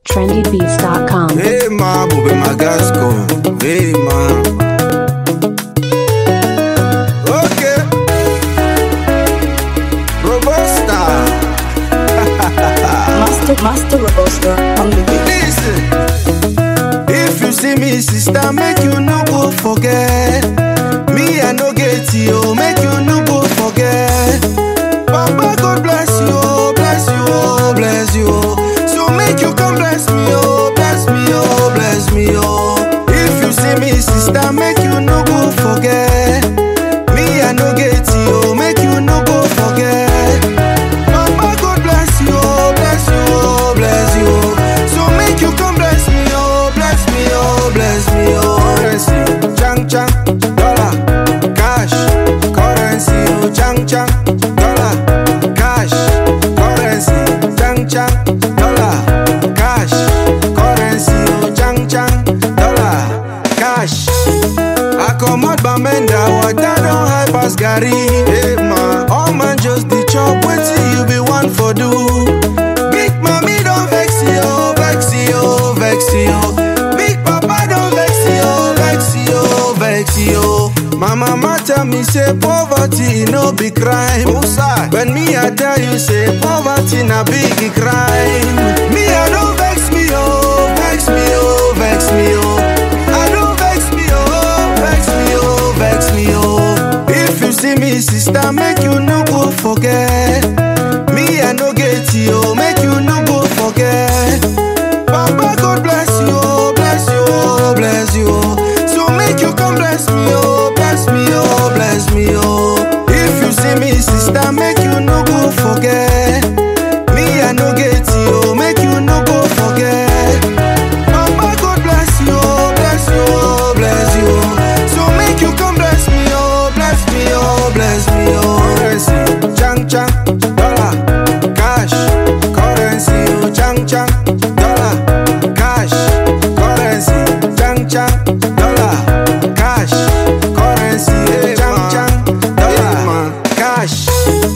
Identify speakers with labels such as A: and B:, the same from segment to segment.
A: trendybeats.com.
B: Hey ma, bube magasco. Hey ma. Okay. Robusta.
C: Master, Master Robusta on the beat.
B: Listen. If you see me, sister, make you no go forget. Me, I no get you, make you no go forget. Papa, God bless you, oh, bless you, oh, bless you. oh. So make you come bless me, oh, bless me, oh, bless me, oh. If you see me, sister, make you no go forget. Me, I no get you, make you no go forget. Papa, God bless you, oh, bless you, oh, bless you. oh. So make you come bless me, oh, bless me, oh, bless me, oh. Currency, chang chang, dollar, cash, currency, oh, chang chang, dollar, cash, currency, chang chang, dollar, cash, currency, oh, chang chang, dollar, cash. I come out Bamenda, water don't hype as Gary. Hey man, all man just the chop, wait till you be one for do. Big mommy don't vex you, vex you, vex you. Big papa don't vex you, vex you, vex you. My mama tell me say poverty no be crime. When me I tell you say poverty na big crime. Me I don't vex me oh, vex me oh, vex me oh. I don't vex me oh, vex me oh, vex me oh. If you see me sister, make you no go forget. Me I no get you, make you no go forget. Papa God bless you, oh, bless you, oh, bless you. oh. So make you come bless me, oh, bless me, oh, bless me, oh. If you see me sister, make you no go forget. Me I no get you, make you no go forget. Papa God bless you, oh, bless you, oh, bless you. oh. So make you come bless me, oh, bless me, oh, bless me, oh. Currency, chang chang, dollar, cash, currency, oh, chang chang, dollar, cash, currency, chang chang, dollar, cash, currency, oh, chang chang, dollar, cash.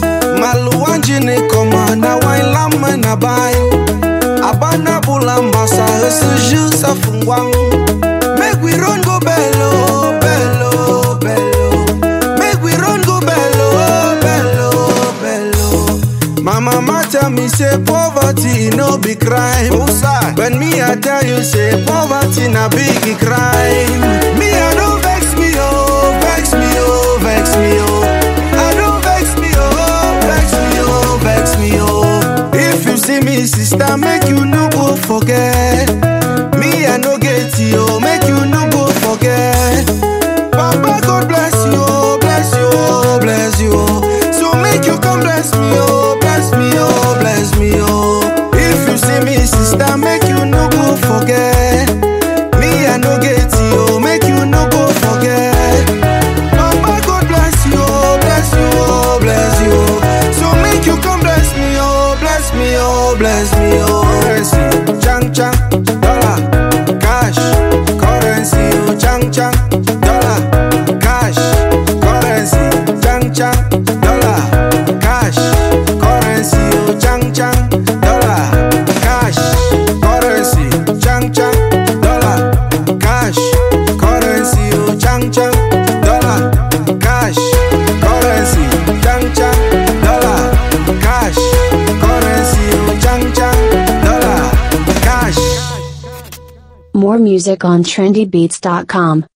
B: Maluanji ni koma na wine lama na bayo. Abana bulamba sa resuju sa fungwang. Make we run go bello, bello, bello. Make we run go bello, bello, bello. My mama tell me say poverty no be crime. When me I tell you say poverty na big crime. Me I don't vex me oh, vex me oh, vex me oh. I don't vex me oh, vex me oh, vex me oh. If you see me sister, make you no go forget. Me I no get you, make you no go forget. Papa God bless you, oh, bless you, oh, bless you. oh. So make you come bless me, oh, bless me, oh, bless me, oh. If you see me sister, make you no go forget. Me I no get you, make you no go forget. Papa God bless you, oh, bless you, oh, bless you. oh. So make you come bless me, oh, bless me, oh, bless me, oh. Currency, chang chang, dollar, cash, currency, oh, chang chang, dollar, cash, currency, chang chang, dollar, cash, currency, oh, chang chang, dollar, cash, currency, chang chang, dollar, cash, currency, oh, chang chang, dollar, cash, currency, chang chang, dollar, cash, currency, oh, chang chang, dollar, cash.
A: More music on trendybeats.com.